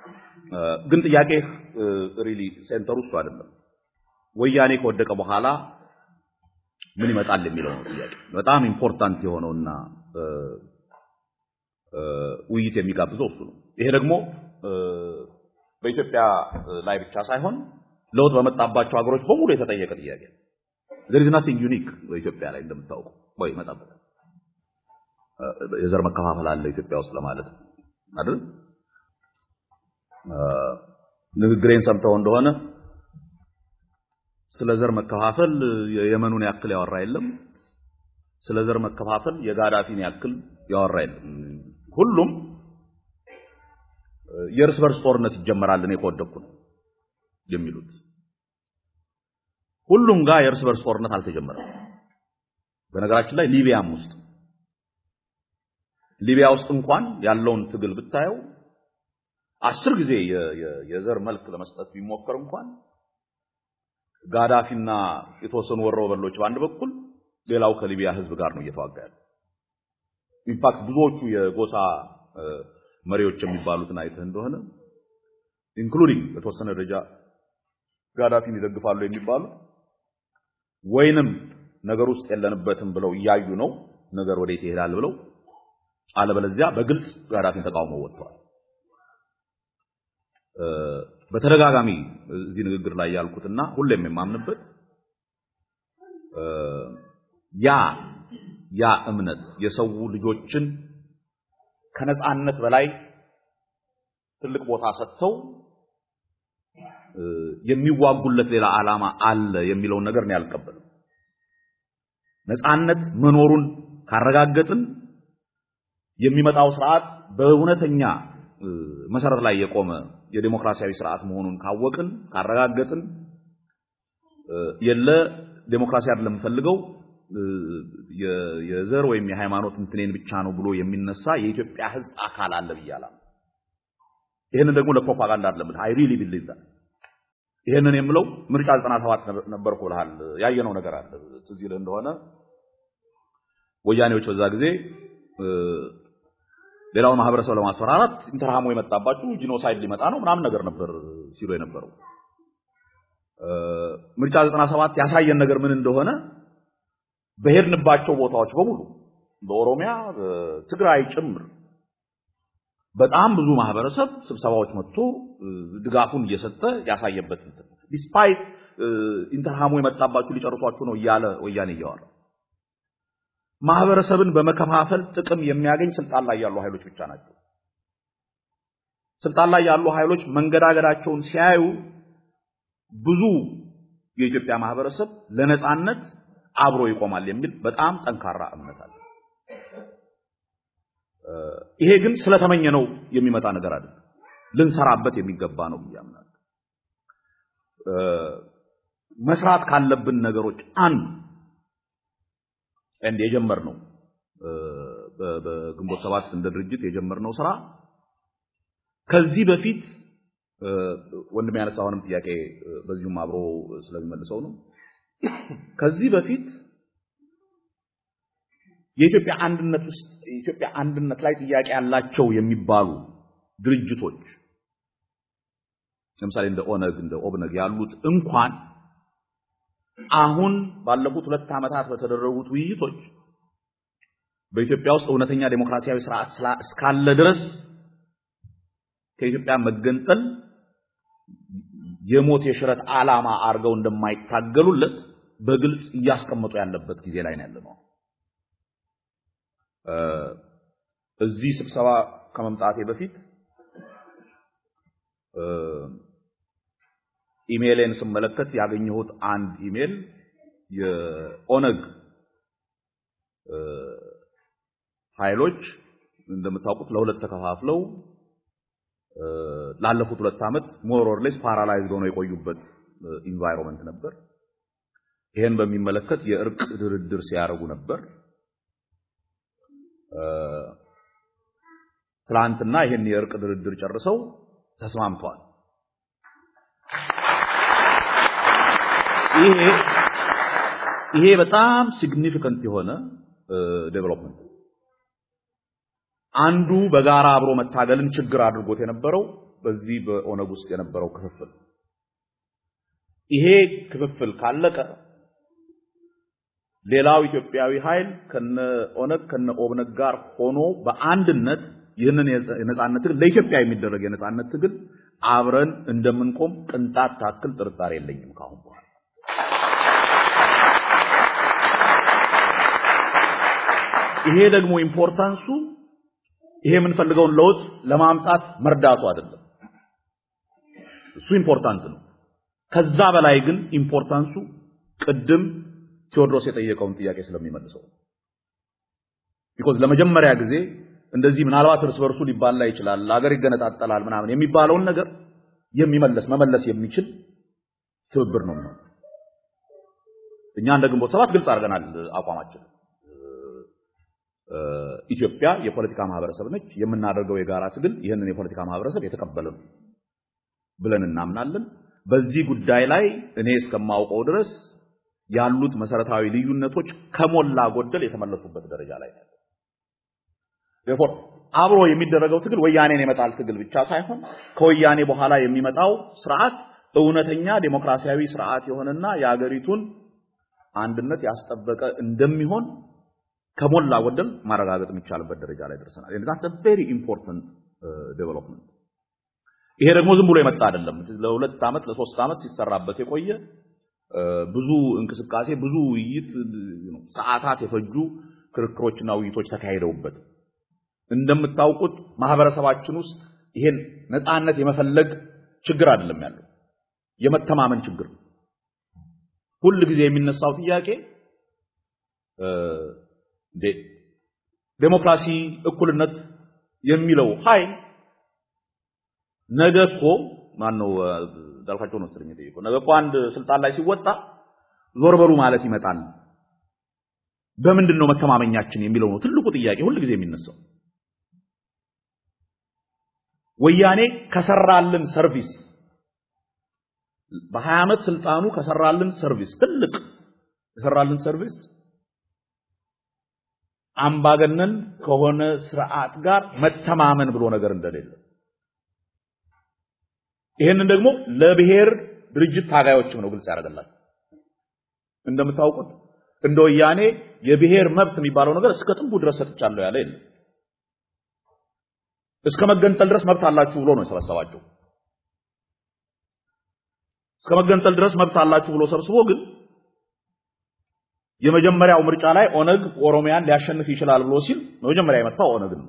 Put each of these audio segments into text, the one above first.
ግን ጥያቄ ሪሊ ሴንተሩ እሱ አይደለም። ወያኔ ከወደቀ በኋላ ምን ይመጣል የሚለው ነው ጥያቄ። በጣም ኢምፖርታንት የሆነውና ውይይት የሚጋብዘው እሱ ነው። ይሄ ደግሞ በኢትዮጵያ ላይ ብቻ ሳይሆን ለውጥ በመጣባቸው ሀገሮች በሙሉ የተጠየቀ ጥያቄ ነው። there is nothing unique በኢትዮጵያ ላይ እንደምታውቀው ወይ ይመጣበታል። የዘር መከፋፈል አለ ኢትዮጵያ ውስጥ ለማለት አይደል? ንግግሬን ሰምተው እንደሆነ ስለ ዘር መከፋፈል የየመኑን ያክል ያወራ የለም። ስለ ዘር መከፋፈል የጋዳፊን ያክል ያወራ የለም። ሁሉም የእርስ በርስ ጦርነት ይጀመራል እኔ ከወደቅኩ ነው የሚሉት። ሁሉም ጋር የእርስ በርስ ጦርነት አልተጀመረም። በነገራችን ላይ ሊቢያም ውስጥ ሊቢያ ውስጥ እንኳን ያለውን ትግል ብታየው አስር ጊዜ የዘር መልክ ለመስጠት ቢሞከር እንኳን ጋዳፊና የተወሰኑ ወሮበሎች በአንድ በኩል ሌላው ከሊቢያ ህዝብ ጋር ነው እየተዋጋ ያለው። ኢንፋክት ብዙዎቹ የጎሳ መሪዎች የሚባሉትን አይተህ እንደሆነ ኢንክሉዲንግ በተወሰነ ደረጃ ጋዳፊን ይደግፋሉ የሚባሉት ወይንም ነገር ውስጥ የለንበትም ብለው እያዩ ነው ነገር ወዴት ይሄዳል ብለው አለበለዚያ በግልጽ ጋዳፊን ተቃውሞ ወጥተዋል። በተደጋጋሚ እዚህ ንግግር ላይ ያልኩትና ሁሌም የማምንበት ያ ያ እምነት የሰው ልጆችን ከነጻነት በላይ ትልቅ ቦታ ሰጥተው የሚዋጉለት ሌላ ዓላማ አለ የሚለውን ነገር ነው ያልቀበልም። ነጻነት መኖሩን ካረጋገጥን የሚመጣው ስርዓት በእውነተኛ መሰረት ላይ የቆመ የዴሞክራሲያዊ ስርዓት መሆኑን ካወቅን ካረጋገጥን የለ ዴሞክራሲ አይደለም የምፈልገው የዘር ወይም የሃይማኖት እንትኔን ብቻ ነው ብሎ የሚነሳ የኢትዮጵያ ሕዝብ አካል አለ ብያለሁ። ይህንን ደግሞ ለፕሮፓጋንዳ አይደለም አይ ሪሊ ቢሊቭ ዳት ይህንን የምለው ምርጫ 97 ነበርኩ ብለሃል። ያየነው ነገር አለ። ትዝ ይልህ እንደሆነ ወያኔዎች በዛ ጊዜ ሌላውን ማህበረሰብ ለማስፈራራት ኢንተርሃሞ የመጣባችሁ ጂኖሳይድ ሊመጣ ነው ምናምን ነገር ነበር ሲሉ የነበረው። ምርጫ 97 ያሳየን ነገር ምን እንደሆነ በሄድንባቸው ቦታዎች በሙሉ በኦሮሚያ፣ በትግራይ ጭምር በጣም ብዙ ማህበረሰብ ስብሰባዎች መጥቶ ድጋፉን እየሰጠ ያሳየበት እንትን ዲስፓይት ኢንተርሃሞ የመጣባችሁ ሊጨርሷችሁ ነው እያለ ወያኔ እያወራ ማህበረሰብን በመከፋፈል ጥቅም የሚያገኝ ስልጣን ላይ ያሉ ኃይሎች ብቻ ናቸው። ስልጣን ላይ ያሉ ኃይሎች መንገዳገዳቸውን ሲያዩ ብዙ የኢትዮጵያ ማህበረሰብ ለነጻነት አብሮ ይቆማል የሚል በጣም ጠንካራ እምነት አለ። ይሄ ግን ስለተመኘ ነው የሚመጣ ነገር አይደለም። ልንሰራበት የሚገባ ነው ብዬ አምናለሁ። መስራት ካለብን ነገሮች አንዱ እንደ የጀመርነው በግንቦት ሰባት እንደ ድርጅት የጀመርነው ስራ ከዚህ በፊት ወንድም ያነሳ አሁንም ጥያቄ በዚሁም አብሮ ስለሚመልሰው ነው። ከዚህ በፊት የኢትዮጵያ አንድነት ውስጥ የኢትዮጵያ አንድነት ላይ ጥያቄ ያላቸው የሚባሉ ድርጅቶች ለምሳሌ እንደ ኦነግ እንደ ኦብነግ ያሉት እንኳን አሁን ባለፉት ሁለት ዓመታት በተደረጉት ውይይቶች በኢትዮጵያ ውስጥ እውነተኛ ዴሞክራሲያዊ ስርዓት እስካለ ድረስ ከኢትዮጵያ መገንጠል የሞት የሽረት ዓላማ አድርገው እንደማይታገሉለት በግልጽ እያስቀመጡ ያለበት ጊዜ ላይ ነው ያለነው። እዚህ ስብሰባ ከመምጣቴ በፊት ኢሜይሌን ስመለከት ያገኘሁት አንድ ኢሜይል የኦነግ ኃይሎች እንደምታውቁት ለሁለት ተከፋፍለው ላለፉት ሁለት ዓመት ሞር ኦር ሌስ ፓራላይዝድ ሆነው የቆዩበት ኢንቫይሮንመንት ነበር። ይሄን በሚመለከት የእርቅ ድርድር ሲያደርጉ ነበር። ትላንትና ይሄን የእርቅ ድርድር ጨርሰው ተስማምተዋል። ይሄ ይሄ በጣም ሲግኒፊካንት የሆነ ዴቨሎፕመንት አንዱ በጋራ አብሮ መታገልን ችግር አድርጎት የነበረው በዚህ በኦነግ ውስጥ የነበረው ክፍፍል ይሄ ክፍፍል ካለቀ ሌላው ኢትዮጵያዊ ኃይል ከነ ኦነግ ከነ ኦብነግ ጋር ሆኖ በአንድነት ይህንን የነጻነት ትግል ለኢትዮጵያ የሚደረግ የነጻነት ትግል አብረን እንደምንቆም ቅንጣት ታክል ጥርጣሬ የለኝም ካሁን በኋላ። ይሄ ደግሞ ኢምፖርታንሱ ይሄ የምንፈልገውን ለውጥ ለማምጣት መርዳቱ አይደለም። እሱ ኢምፖርታንት ነው። ከዛ በላይ ግን ኢምፖርታንሱ ቅድም ቴዎድሮስ የጠየቀውን ጥያቄ ስለሚመልሰው ቢኮዝ ለመጀመሪያ ጊዜ እንደዚህ ምናልባት እርስ በርሱ ሊባላ ይችላል፣ አገር ይገነጣጠላል ምናምን የሚባለውን ነገር የሚመለስ መመለስ የሚችል ትብብር ነው ነው። እኛ እንደ ግንቦት ሰባት ግልጽ አድርገናል አቋማችን። ኢትዮጵያ የፖለቲካ ማህበረሰብ ነች። የምናደርገው የጋራ ትግል ይህንን የፖለቲካ ማህበረሰብ የተቀበለ ነው ብለን እናምናለን። በዚህ ጉዳይ ላይ እኔ እስከማውቀው ድረስ ያሉት መሰረታዊ ልዩነቶች ከሞላ ጎደል የተመለሱበት ደረጃ ላይ ነው። ዴርፎር አብሮ የሚደረገው ትግል ወያኔን የመጣል ትግል ብቻ ሳይሆን ከወያኔ በኋላ የሚመጣው ስርዓት እውነተኛ ዴሞክራሲያዊ ስርዓት የሆነና የአገሪቱን አንድነት ያስጠበቀ እንደሚሆን ከሞላ ጎደል ማረጋገጥ የሚቻልበት ደረጃ ላይ ደርሰናል። that's a very important development ይሄ ደግሞ ዝም ብሎ የመጣ አይደለም። ለሁለት ዓመት ለሶስት ዓመት ሲሰራበት የቆየ ብዙ እንቅስቃሴ፣ ብዙ ውይይት፣ ሰዓታት የፈጁ ክርክሮችና ውይይቶች ተካሂደውበት እንደምታውቁት ማህበረሰባችን ውስጥ ይሄን ነፃነት የመፈለግ ችግር አይደለም ያለው፣ የመተማመን ችግር ነው። ሁል ጊዜ የሚነሳው ጥያቄ ዴሞክራሲ፣ እኩልነት የሚለው ኃይል ነገ እኮ ማን ነው እንዳልኳቸው ነው መሰለኝ የጠየቀው። ነገ እኮ አንድ ስልጣን ላይ ሲወጣ ዞር በሉ ማለት ይመጣል። በምንድን ነው መተማመኛችን የሚለው ነው ትልቁ ጥያቄ ሁል ጊዜ የሚነሳው። ወያኔ ከሰራልን ሰርቪስ በሀያ ዓመት ስልጣኑ ከሰራልን ሰርቪስ ትልቅ የሰራልን ሰርቪስ አምባገነን ከሆነ ስርዓት ጋር መተማመን ብሎ ነገር እንደሌለ ይህንን ደግሞ ለብሔር ድርጅት ታጋዮችም ነው ግልጽ ያደርገላል። እንደምታውቁት እንደ ወያኔ የብሔር መብት የሚባለው ነገር እስከ ጥንቡ ድረስ ሰጥቻለሁ ያለ የለም። እስከ መገንጠል ድረስ መብት አላችሁ ብሎ ነው የሰበሰባቸው። እስከ መገንጠል ድረስ መብት አላችሁ ብሎ ሰብስቦ ግን የመጀመሪያው ምርጫ ላይ ኦነግ ኦሮሚያን ሊያሸንፍ ይችላል ብሎ ሲል መጀመሪያ የመታው ኦነግ ነው።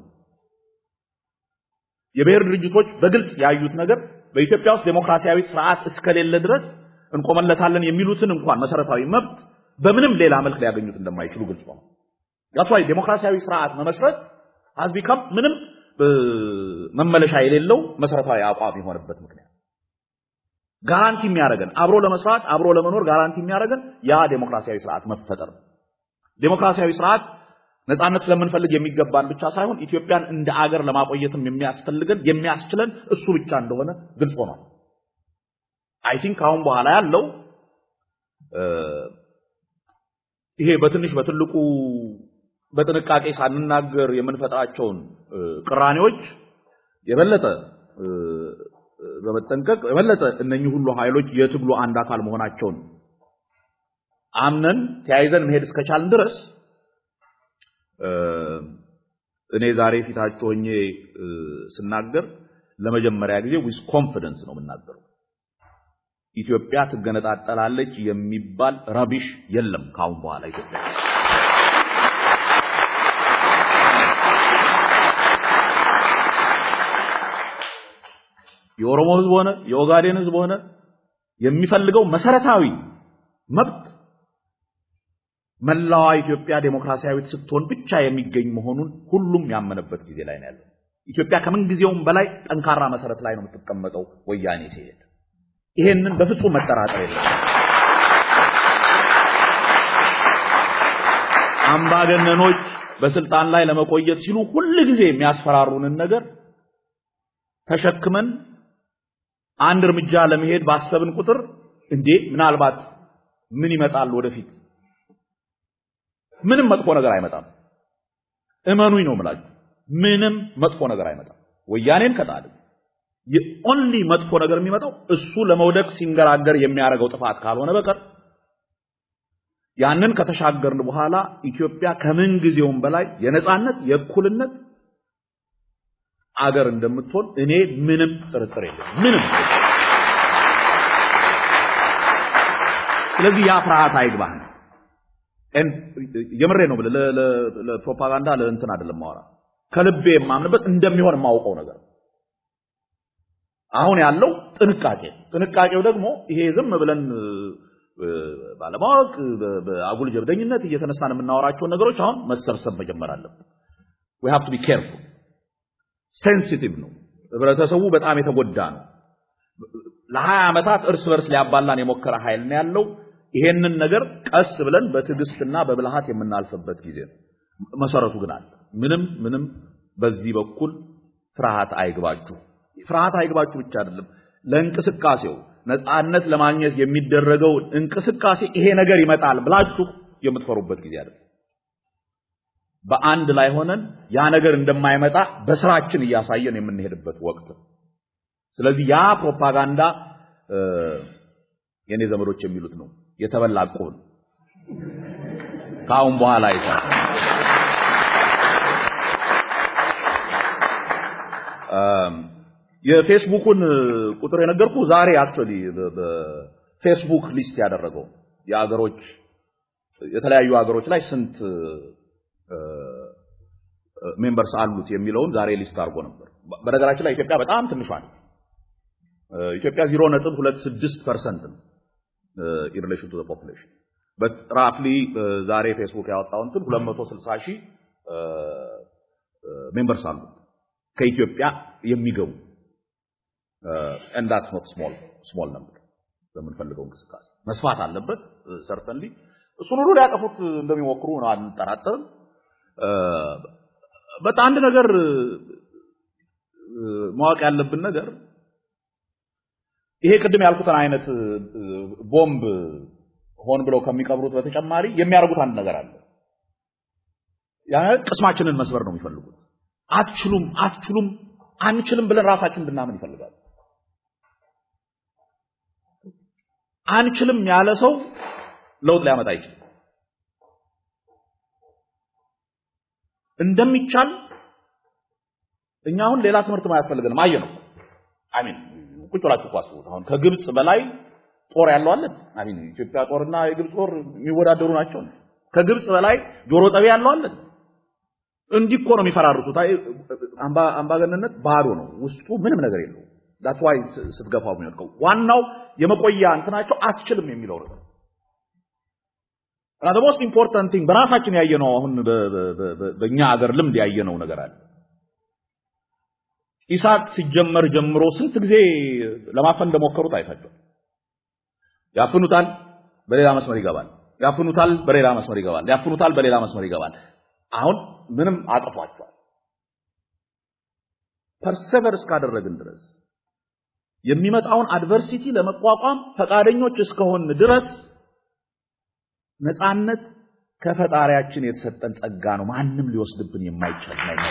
የብሔር ድርጅቶች በግልጽ ያዩት ነገር በኢትዮጵያ ውስጥ ዴሞክራሲያዊ ስርዓት እስከሌለ ድረስ እንቆመለታለን የሚሉትን እንኳን መሰረታዊ መብት በምንም ሌላ መልክ ሊያገኙት እንደማይችሉ ግልጽ ነው። ያቷይ ዴሞክራሲያዊ ስርዓት መመስረት has become ምንም መመለሻ የሌለው መሰረታዊ አቋም የሆነበት ምክንያት ጋራንቲ የሚያደርገን አብሮ ለመስራት አብሮ ለመኖር ጋራንቲ የሚያደርገን ያ ዴሞክራሲያዊ ስርዓት መፈጠር ነው። ዴሞክራሲያዊ ስርዓት ነጻነት ስለምንፈልግ የሚገባን ብቻ ሳይሆን ኢትዮጵያን እንደ አገር ለማቆየትም የሚያስፈልገን የሚያስችለን እሱ ብቻ እንደሆነ ግልጽ ሆኗል። አይ ቲንክ አሁን በኋላ ያለው ይሄ በትንሽ በትልቁ በጥንቃቄ ሳንናገር የምንፈጥራቸውን ቅራኔዎች የበለጠ በመጠንቀቅ የበለጠ እነኚህ ሁሉ ኃይሎች የትግሉ አንድ አካል መሆናቸውን አምነን ተያይዘን መሄድ እስከቻልን ድረስ እኔ ዛሬ ፊታችሁ ሆኜ ስናገር ለመጀመሪያ ጊዜ ዊዝ ኮንፊደንስ ነው የምናገረው። ኢትዮጵያ ትገነጣጠላለች የሚባል ረቢሽ የለም ካሁን በኋላ ኢትዮጵያ የኦሮሞ ህዝብ ሆነ የኦጋዴን ህዝብ ሆነ የሚፈልገው መሰረታዊ መብት መላዋ ኢትዮጵያ ዴሞክራሲያዊት ስትሆን ብቻ የሚገኝ መሆኑን ሁሉም ያመነበት ጊዜ ላይ ነው ያለው። ኢትዮጵያ ከምን ጊዜውም በላይ ጠንካራ መሰረት ላይ ነው የምትቀመጠው ወያኔ ሲሄድ። ይሄንን በፍጹም መጠራጠር የለም። አምባገነኖች በስልጣን ላይ ለመቆየት ሲሉ ሁል ጊዜ የሚያስፈራሩንን ነገር ተሸክመን አንድ እርምጃ ለመሄድ ባሰብን ቁጥር እንዴ ምናልባት ምን ይመጣል ወደፊት ምንም መጥፎ ነገር አይመጣም። እመኑኝ ነው የምላችሁ። ምንም መጥፎ ነገር አይመጣም። ወያኔን ከጣልን የኦንሊ መጥፎ ነገር የሚመጣው እሱ ለመውደቅ ሲንገራገር የሚያደርገው ጥፋት ካልሆነ በቀር ያንን ከተሻገርን በኋላ ኢትዮጵያ ከምን ጊዜውም በላይ የነጻነት የእኩልነት አገር እንደምትሆን እኔ ምንም ጥርጥር የለም። ምንም ስለዚህ ያ ፍርሃት አይግባህ። የምሬ ነው ብለህ ለፕሮፓጋንዳ ለእንትን አይደለም ማወራ ከልቤ የማምንበት እንደሚሆን የማውቀው ነገር አሁን ያለው ጥንቃቄ ጥንቃቄው ደግሞ ይሄ ዝም ብለን ባለማወቅ በአጉል ጀብደኝነት እየተነሳን የምናወራቸውን ነገሮች አሁን መሰብሰብ መጀመር አለብን። we have to be careful ሴንሲቲቭ ነው። ህብረተሰቡ በጣም የተጎዳ ነው። ለሀያ ዓመታት እርስ በርስ ሊያባላን የሞከረ ኃይል ነው ያለው። ይሄንን ነገር ቀስ ብለን በትዕግስትና በብልሃት የምናልፍበት ጊዜ ነው። መሰረቱ ግን አለ። ምንም ምንም በዚህ በኩል ፍርሃት አይግባችሁ። ፍርሃት አይግባችሁ ብቻ አይደለም፣ ለእንቅስቃሴው ነፃነት ለማግኘት የሚደረገው እንቅስቃሴ ይሄ ነገር ይመጣል ብላችሁ የምትፈሩበት ጊዜ አይደለም። በአንድ ላይ ሆነን ያ ነገር እንደማይመጣ በስራችን እያሳየን የምንሄድበት ወቅት ነው። ስለዚህ ያ ፕሮፓጋንዳ የኔ ዘመዶች የሚሉት ነው የተበላ ዕቁብ ነው። ከአሁን በኋላ አይሰራ የፌስቡኩን ቁጥር የነገርኩ ዛሬ አክቹአሊ በፌስቡክ ሊስት ያደረገው የአገሮች የተለያዩ ሀገሮች ላይ ስንት ሜምበርስ አሉት የሚለውን ዛሬ ሊስት አድርጎ ነበር። በነገራችን ላይ ኢትዮጵያ በጣም ትንሿ ነው። ኢትዮጵያ 0.26 ፐርሰንት ነው ኢን ሪሌሽን ቱ ፖፑሌሽን በት ራፍሊ ዛሬ ፌስቡክ ያወጣው እንትን 260 ሺህ ሜምበርስ አሉት ከኢትዮጵያ የሚገቡ and that's not small small number በምንፈልገው እንቅስቃሴ መስፋት አለበት ሰርተንሊ እሱን ሁሉ ሊያጠፉት እንደሚሞክሩ ነው አንጠራጠርም። በጣም አንድ ነገር ማወቅ ያለብን ነገር ይሄ ቅድም ያልኩትን አይነት ቦምብ ሆን ብለው ከሚቀብሩት በተጨማሪ የሚያደርጉት አንድ ነገር አለ። ያ ቅስማችንን መስበር ነው የሚፈልጉት። አትችሉም፣ አትችሉም፣ አንችልም ብለን ራሳችን እንድናምን ይፈልጋሉ። አንችልም ያለ ሰው ለውጥ ሊያመጣ አይችልም። እንደሚቻል እኛ አሁን ሌላ ትምህርት ማያስፈልገንም አየ ነው። አሚን ቁጭ ብላችሁ እኮ አስቡት። አሁን ከግብጽ በላይ ጦር ያለው አለን። አሚን ኢትዮጵያ ጦርና የግብጽ ጦር የሚወዳደሩ ናቸው። ከግብጽ በላይ ጆሮ ጠቢ ያለው አለን። እንዲህ እኮ ነው የሚፈራርሱት። አምባገነንነት ባዶ ነው፣ ውስጡ ምንም ነገር የለው። ዳትስ ዋይ ስትገፋው የሚወድቀው ዋናው የመቆያ እንትናቸው አትችልም የሚለው ነገር እና ሞስት ኢምፖርታንት ቲንግ በራሳችን ያየነው አሁን በእኛ አገር ልምድ ያየነው ነገር አለ። ኢሳት ሲጀመር ጀምሮ ስንት ጊዜ ለማፈን እንደሞከሩት አይታችኋል። ያፍኑታል፣ በሌላ መስመር ይገባል። ያፍኑታል፣ በሌላ መስመር ይገባል። ያፍኑታል፣ በሌላ መስመር ይገባል። አሁን ምንም አጥፏቸዋል። ፐርሰቨር እስካደረግን ድረስ የሚመጣውን አድቨርሲቲ ለመቋቋም ፈቃደኞች እስከሆን ድረስ ነፃነት ከፈጣሪያችን የተሰጠን ጸጋ ነው። ማንም ሊወስድብን የማይቻል ነው።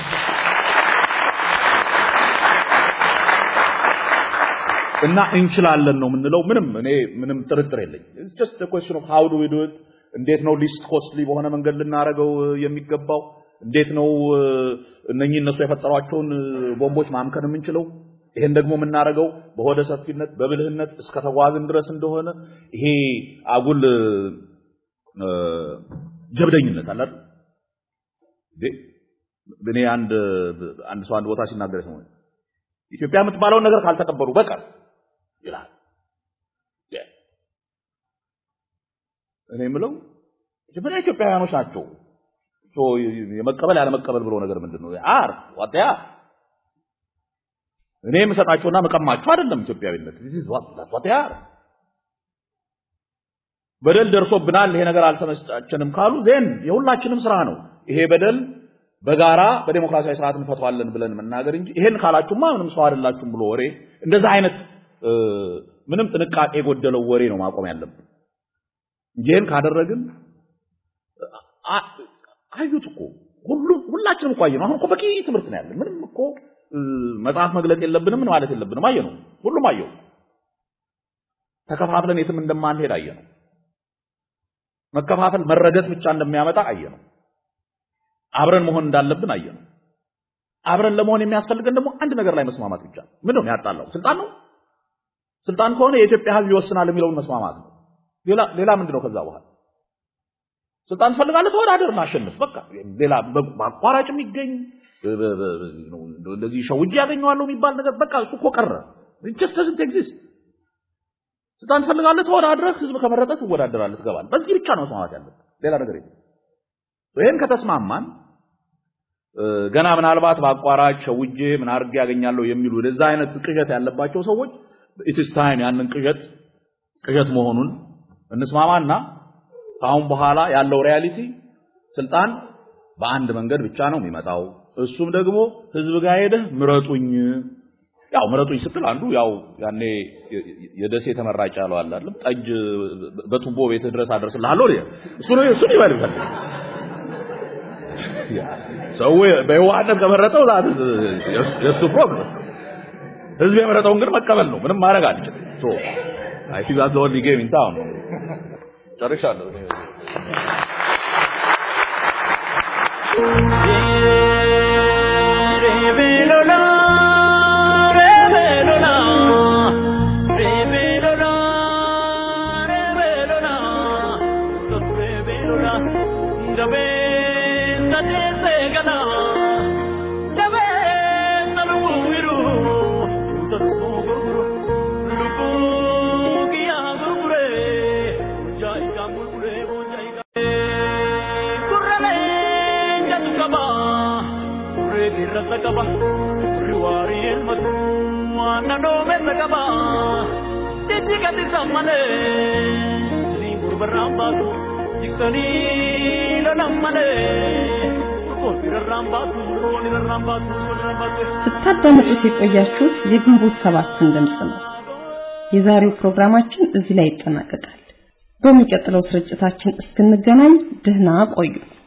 እና እንችላለን ነው የምንለው። ምንም እኔ ምንም ጥርጥር የለኝ። ኢትስ ጀስት a question of how do we do it እንዴት ነው ሊስት ኮስትሊ በሆነ መንገድ ልናደርገው የሚገባው? እንዴት ነው እነኚህ እነሱ የፈጠሯቸውን ቦምቦች ማምከን የምንችለው? ይሄን ደግሞ የምናደርገው በሆደ ሰፊነት በብልህነት እስከ ተጓዝን ድረስ እንደሆነ ይሄ አጉል ጀብደኝነት አለ አይደል? እኔ አንድ አንድ ሰው አንድ ቦታ ሲናገር ሰው ኢትዮጵያ የምትባለውን ነገር ካልተቀበሉ በቀር ይላል። እኔ የምለው መጀመሪያ ኢትዮጵያውያኖች ናቸው። የመቀበል ያለመቀበል ብሎ ነገር ምንድን ነው? አር ዋጥያ እኔ የምሰጣቸውና መቀማቸው አይደለም ኢትዮጵያዊነት። this is what that's what they are በደል ደርሶብናል፣ ይሄ ነገር አልተመቻቸንም ካሉ ዜን የሁላችንም ስራ ነው። ይሄ በደል በጋራ በዴሞክራሲያዊ ስርዓት እንፈቷለን ብለን መናገር እንጂ ይሄን ካላችሁማ ምንም ሰው አይደላችሁም ብሎ ወሬ እንደዛ አይነት ምንም ጥንቃቄ የጎደለው ወሬ ነው ማቆም ያለብን እንጂ ይሄን ካደረግን አዩት እኮ ሁሉም ሁላችንም እኮ አየነው። አሁን እኮ በቂ ትምህርት ነው ያለን። ምንም እኮ መጽሐፍ መግለጥ የለብንም ምን ማለት የለብንም አየነው። ሁሉም አየው። ተከፋፍለን የትም እንደማንሄድ አየነው። መከፋፈል መረገጥ ብቻ እንደሚያመጣ አየነው። አብረን መሆን እንዳለብን አየነው። አብረን ለመሆን የሚያስፈልገን ደግሞ አንድ ነገር ላይ መስማማት ብቻ። ምን ነው ያጣላው? ስልጣን ነው። ስልጣን ከሆነ የኢትዮጵያ ሕዝብ ይወስናል የሚለውን መስማማት ነው። ሌላ ሌላ ምንድን ነው? ከዛ በኋላ ስልጣን ትፈልጋለህ፣ ተወዳደርና አሸንፍ። በቃ ሌላ በአቋራጭ የሚገኝ እንደዚህ ሸውጄ ያገኘዋለሁ የሚባል ነገር በቃ እሱ እኮ ቀረ። ጀስት doesn't exist። ስልጣን ትፈልጋለህ፣ ተወዳድረህ ህዝብ ከመረጠ ትወዳደራለህ፣ ትገባለህ። በዚህ ብቻ ነው መስማማት ያለብን፣ ሌላ ነገር የለም። ይሄን ከተስማማን ገና ምናልባት በአቋራጭ ሸውጄ ምን አድርጌ ያገኛለሁ የሚሉ ወደዛ አይነት ቅዠት ያለባቸው ሰዎች ኢትስ ታይም ያንን ቅዠት ቅዠት መሆኑን እንስማማና ከአሁን በኋላ ያለው ሪያሊቲ ስልጣን በአንድ መንገድ ብቻ ነው የሚመጣው። እሱም ደግሞ ህዝብ ጋር ሄደህ ምረጡኝ። ያው ምረጡኝ ስትል አንዱ ያው ያኔ የደሴ ተመራጭ ያለው አለ አይደል? ጠጅ በቱቦ ቤትህ ድረስ አደርስልሃለሁ። እሱ ነው እሱ ነው ይባል ይፈልግ ሰው በየዋህነት ከመረጠው ዛት የሱ ፕሮብለም። ህዝብ የመረጠውን ግን መቀበል ነው። ምንም ማድረግ አልችልም። ሶ አይ ቲንክ ዛትስ ኦንሊ ጌም ኢን ታውን ነው። ጨርሻለሁ። qaba riwaari elmatu waana dhoomessa qaba jechi gadi sammane sirii gurbarraan baatu jiksanii lolan male ስታዳምጡት የቆያችሁት የግንቦት ሰባትን ድምፅ ነው። የዛሬው ፕሮግራማችን እዚህ ላይ ይጠናቀቃል። በሚቀጥለው ስርጭታችን እስክንገናኝ ደህና ቆዩ።